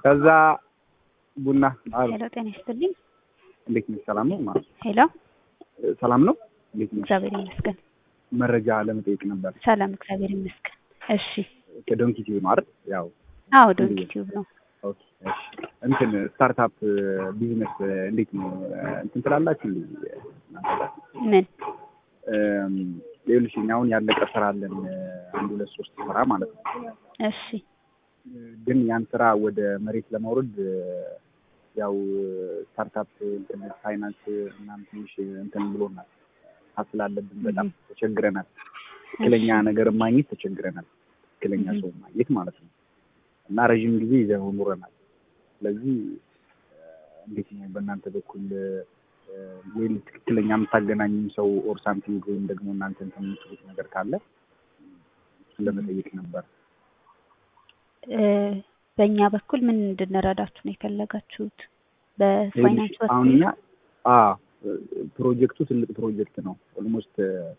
ከዛ ቡና አሉ። ሄሎ ጤና ይስጥልኝ። እንዴት ነሽ? ሰላም ነው? ማ- ሄሎ ሰላም ነው? እንዴት ነሽ? እግዚአብሔር ይመስገን። መረጃ ለመጠየቅ ነበር። ሰላም እግዚአብሔር ይመስገን። እሺ ከዶንኪ ቲቪ ነው አይደል? ያው አዎ ዶንኪ ቲዩብ ነው። ኦኬ፣ እሺ። እንትን ስታርታፕ ቢዝነስ እንዴት ነው እንትን ትላላችሁ እንዴ? ምን እም፣ ይኸውልሽ እኛ አሁን ያለቀ ስራ አለን አንድ ሁለት ሶስት ስራ ማለት ነው። እሺ ግን ያን ስራ ወደ መሬት ለማውረድ ያው ስታርታፕ እንትን ፋይናንስ ምናምን ትንሽ እንትን ብሎናል። ሀስል አለብን በጣም ተቸግረናል። ትክክለኛ ነገር ማግኘት ተቸግረናል። ትክክለኛ ሰው ማግኘት ማለት ነው። እና ረዥም ጊዜ ይዘነው ኑረናል። ስለዚህ እንዴት ነው በእናንተ በኩል ወይ ትክክለኛ የምታገናኙ ሰው ኦር ሳምቲንግ ወይም ደግሞ እናንተ እንትን የምትሉት ነገር ካለ እሱን ለመጠየቅ ነበር። እ፣ በእኛ በኩል ምን እንድንረዳችሁ ነው የፈለጋችሁት? በፋይናንስ አሁን በኩል እኛ አ ፕሮጀክቱ ትልቅ ፕሮጀክት ነው። ኦልሞስት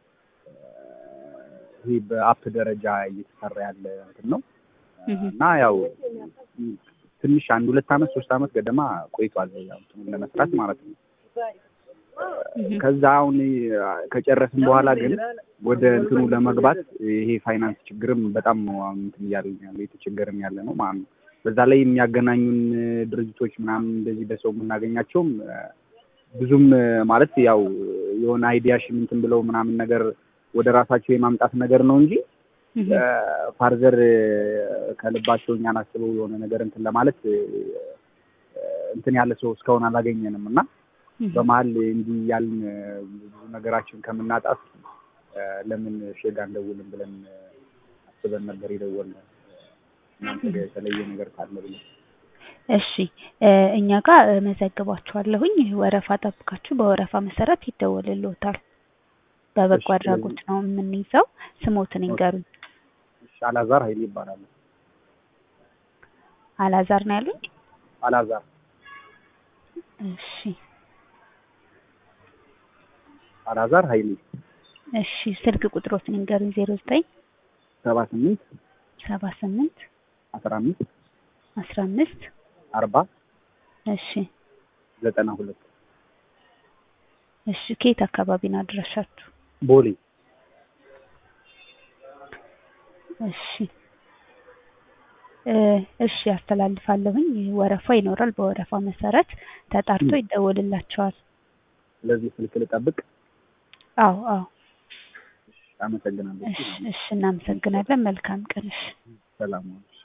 ይሄ በአፕ ደረጃ እየተሰራ ያለ እንትን ነው እህ፣ እና ያው ትንሽ አንድ ሁለት አመት ሶስት አመት ገደማ ቆይቷል ያው እንትኑን ለመስራት ማለት ነው። እህ፣ ከዛ አሁን ከጨረስን በኋላ ግን ወደ እንትኑ ለመግባት ይሄ ፋይናንስ ችግርም በጣም ነው አሁን እንትን እያልን ያለ የተቸገርን ያለ ነው ማለት ነው። በዛ ላይ የሚያገናኙን ድርጅቶች ምናምን እንደዚህ በሰው የምናገኛቸውም ብዙም ማለት ያው የሆነ አይዲያ እንትን ብለው ምናምን ነገር ወደ ራሳቸው የማምጣት ነገር ነው እንጂ እህ፣ ፋርዘር ከልባቸው እኛን አስበው የሆነ ነገር እንትን ለማለት እንትን ያለ ሰው እስካሁን አላገኘንም እና እህ። በመሀል እንዲህ ያልን ብዙ ነገራችን ከምናጣት ለምን ሼጋ እንደውልም ብለን አስበን ነበር የደወልነው። እናንተ ጋር የተለየ ነገር ካለ ብለን እሺ እ፣ እኛ ጋር እመዘግባችኋለሁኝ። ወረፋ ጠብቃችሁ በወረፋ መሰረት ይደወልልዎታል። በበጎ እሺ። አድራጎት ነው የምንይዘው። ስሞትን ይንገሩኝ። እሺ፣ አላዛር ኃይሌ ይባላል። አላዛር ነው ያሉኝ? አላዛር እሺ አላዛር ኃይሌ እሺ ስልክ ቁጥሮትን ይንገሩኝ። ዜሮ ዘጠኝ ሰባ ስምንት ሰባ ስምንት አስራ አምስት አስራ አምስት አርባ እሺ ዘጠና ሁለት እሺ ከየት አካባቢ ነው አድራሻችሁ? ቦሌ እሺ እ፣ እሺ አስተላልፋለሁኝ። ወረፋ ይኖራል። በወረፋ መሰረት ተጣርቶ ይደወልላቸዋል። ስለዚህ ስልክ ልጠብቅ። አዎ አዎ። አመሰግናለሁ። እሺ እሺ እናመሰግናለን። መልካም ቀን። እሺ ሰላም ዋሉ።